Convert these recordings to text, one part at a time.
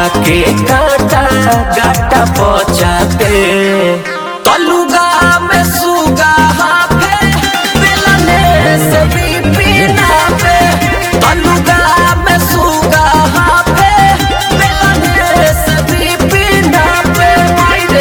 के काटा गाटा पचाते तलुगा में सुगा हाफे बेलने से भी पीना पे तलुगा में सुगा हाफे बेलने से भी पीना पे मायरे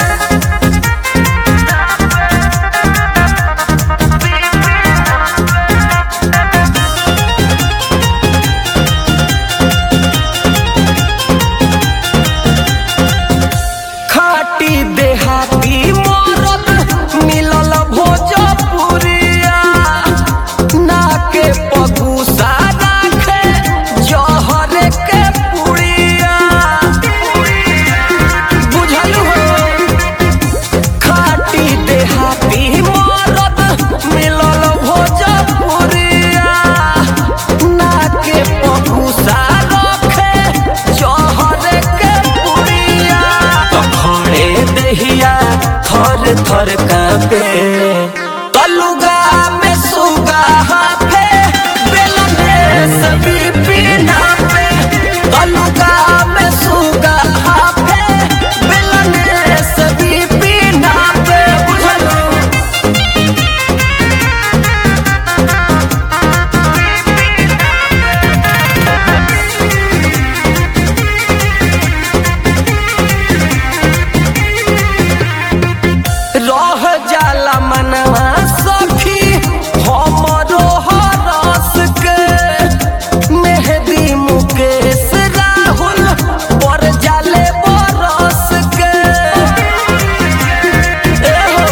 खाटी देहाती मोरत मिलल भोजपुरिया नाके पगुसा राखे जहर के पुड़िया बुझल हो खाटी देहाती मोरत मिलल भोजपुरिया नाके पगुसा राखे जहर के पुड़िया खड़े दहिया थर थर कापे तलुगा में सुगा हाफे बेलने सभी पीना पे तलुगा में सुगा हाफे बेलने सभी पीना पे बुझलो रह जाला मनवा सखी हमरो हरस के मेहदी मुकेश राहुल पर जाले बरस के एहो,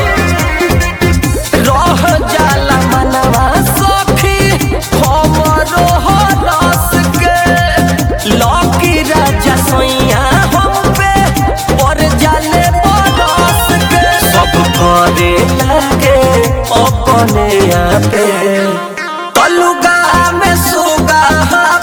रह जाला मनवा सखी हमरो हरस के लकी राजा सोइया हम पे पर जाले बरस के सब करे लागे अपने आपे कलुगा में सुगा